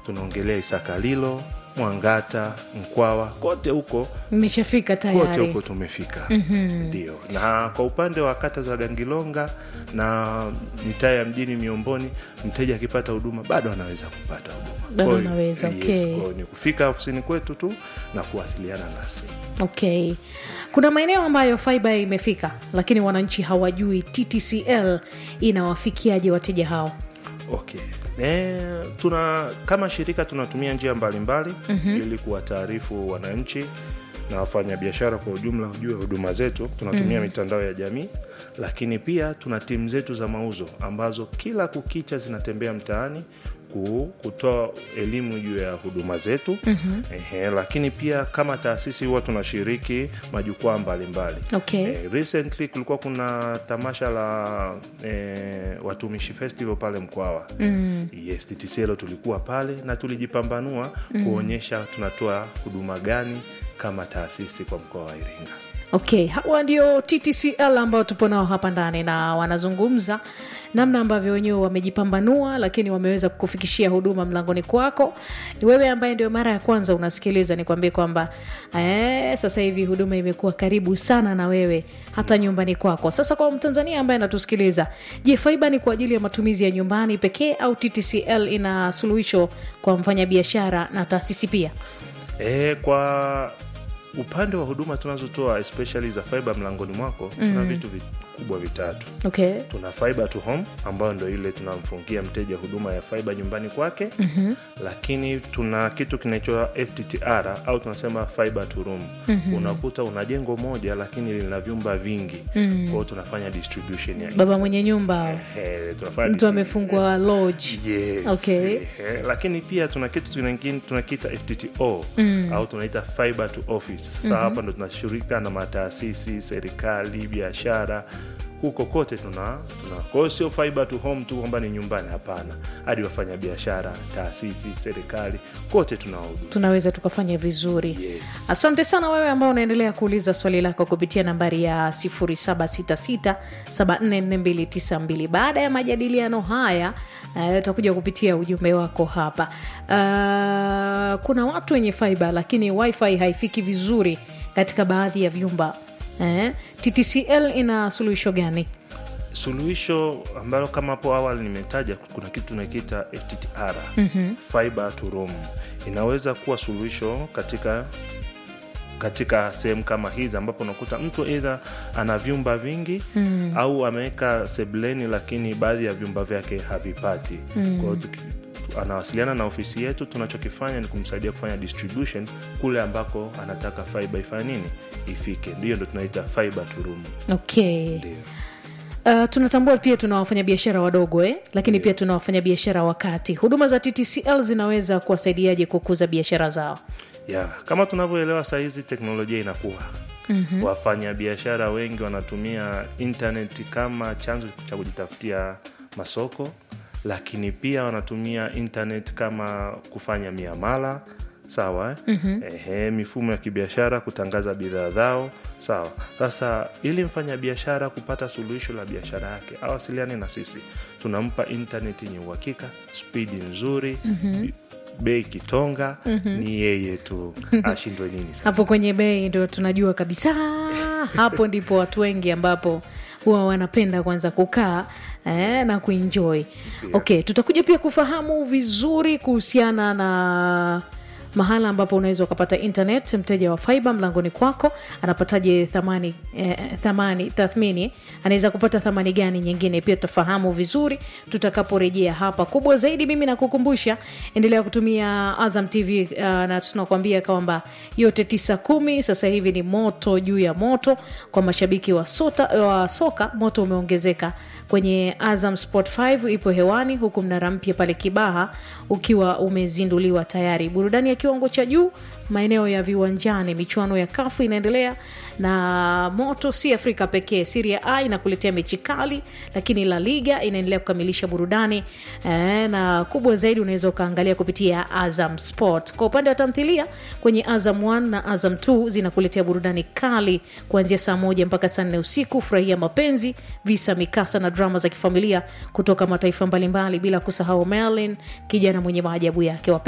tunaongelea isakalilo mwangata mkwawa kote huko mmeshafika kote tayari huko tumefika ndio na kwa upande wa kata za gangilonga na mitaa ya mjini miomboni mteja akipata huduma bado anaweza kupata huduma Bado Kwa hiyo- anaweza, yes, okay. kwa hiyo ni kufika ofisini kwetu tu na kuwasiliana nasi okay kuna maeneo ambayo fiba imefika lakini wananchi hawajui ttcl inawafikiaje wateja hao okay e, tuna kama shirika tunatumia njia mbalimbali mm-hmm. ili kuwataarifu wananchi na wafanyabiashara kwa ujumla juu ya huduma zetu tunatumia mm. mitandao ya jamii lakini pia tuna timu zetu za mauzo ambazo kila kukicha zinatembea mtaani ku- kutoa elimu juu ya huduma zetu mm-hmm. Ehe, lakini pia kama taasisi huwa tunashiriki majukwaa mbalimbali Okay. Eh, recently kulikuwa kuna tamasha la eh, watumishi festival pale mkwawa mm. yes ttcl tulikuwa pale na tulijipambanua mm. kuonyesha tunatoa huduma gani kama taasisi kwa mkoa wa iringa okay hawa ndio ttcl ambao tupo nao hapa ndani na wanazungumza namna ambavyo wenyewe wamejipambanua lakini wameweza kukufikishia huduma mlangoni kwako ni wewe ambaye ndio mara ya kwanza unasikiliza nikwambie kwamba eh, sasa hivi huduma imekuwa karibu sana na wewe hata nyumbani kwako sasa kwa mtanzania ambaye anatusikiliza je faiba ni kwa ajili ya matumizi ya nyumbani pekee au ttcl ina suluhisho kwa mfanyabiashara na taasisi pia e, kwa upande wa huduma tunazotoa especially za fiber mlangoni mwako mm. tuna vitu vikubwa vitatu okay tuna fiber to home ambayo ndo ile tunamfungia mteja huduma ya fiber nyumbani kwake mm-hmm. lakini tuna kitu kinaitwa fttr au tunasema fiber to room mm-hmm. unakuta una jengo moja lakini lina vyumba vingi mm. kwao tunafanya distribution ya baba mwenye nyumba Eh, tunafanya mtu distribution. amefungwa lodge Yes. Okay. Eh, lakini pia tuna kitu tuna- tunakiita ftto mm. au tunaita fiber to office sasa mm-hmm. hapa ndo tunashirika na mataasisi serikali biashara huko kote tuna tuna kwa hiyo sio fiber to home tu kwamba ni nyumbani hapana hadi wafanya biashara taasisi serikali kote tunawahudumia tunaweza tukafanya vizuri Yes. asante sana wewe ambao unaendelea kuuliza swali lako kupitia nambari ya 766744292 baada ya majadiliano haya uh, utakuja kupitia ujumbe wako hapa uh, kuna watu wenye fiba lakini wifi haifiki vizuri katika baadhi ya vyumba eh? ttcl ina suluhisho gani suluhisho ambalo kama hapo awali nimetaja kuna kitu tunakiita fttr mm-hmm. fiber to room inaweza kuwa suluhisho katika katika sehemu kama hizi ambapo unakuta mtu eidha ana vyumba vingi mm. au ameweka sebleni lakini baadhi ya vyumba vyake havipati mm. kwa hiyo tuki- anawasiliana na ofisi yetu tunachokifanya ni kumsaidia kufanya distribution kule ambako anataka fiber ifanye nini ifike ndiyo ndo tunaita fiber to room okay ndio Uh, tunatambua pia tuna wafanyabiashara wadogo eh? lakini pia tuna wafanyabiashara wa kati huduma za ttcl zinaweza kuwasaidiaje kukuza biashara zao ya kama tunavyoelewa sahizi teknolojia inakuwa mm-hmm. wafanyabiashara wengi wanatumia intaneti kama chanzo cha kujitafutia masoko lakini pia wanatumia internet kama kufanya miamala sawa eh? mm-hmm. Ehe, mifumo ya kibiashara kutangaza bidhaa zao sawa sasa ili mfanya biashara kupata suluhisho la biashara yake awasiliane na sisi tunampa intaneti yenye uhakika spidi nzuri mm-hmm bei kitonga mm-hmm. ni yeye tu ashindwe nini sasa hapo kwenye bei ndo tunajua kabisa hapo ndipo watu wengi ambapo huwa wanapenda kwanza kukaa eh, na kuenjoy okay tutakuja pia kufahamu vizuri kuhusiana na mahala ambapo unaweza ukapata internet mteja wa fiber mlangoni kwako anapataje thamani eh, thamani tathmini anaweza kupata thamani gani nyingine pia tutafahamu vizuri tutakaporejea hapa kubwa zaidi mimi nakukumbusha endelea kutumia azam tv uh, na tunakuambia kwamba yote tisa kumi sasa hivi ni moto juu ya moto kwa mashabiki wa, sota, wa soka moto umeongezeka kwenye azam sport 5 ipo hewani huku mnara mpya pale kibaha ukiwa umezinduliwa tayari burudani ya kiwango cha juu maeneo ya viwanjani michuano ya kafu inaendelea na moto si afrika pekee siria a inakuletea mechi kali lakini la liga inaendelea kukamilisha burudani e, na kubwa zaidi unaweza ukaangalia kupitia azam sport kwa upande wa tamthilia kwenye azam 1 na azam 2 zinakuletea burudani kali kuanzia saa moja mpaka saa nne usiku furahia mapenzi visa mikasa na drama za kifamilia kutoka mataifa mbalimbali bila kusahau merlin kijana mwenye maajabu yake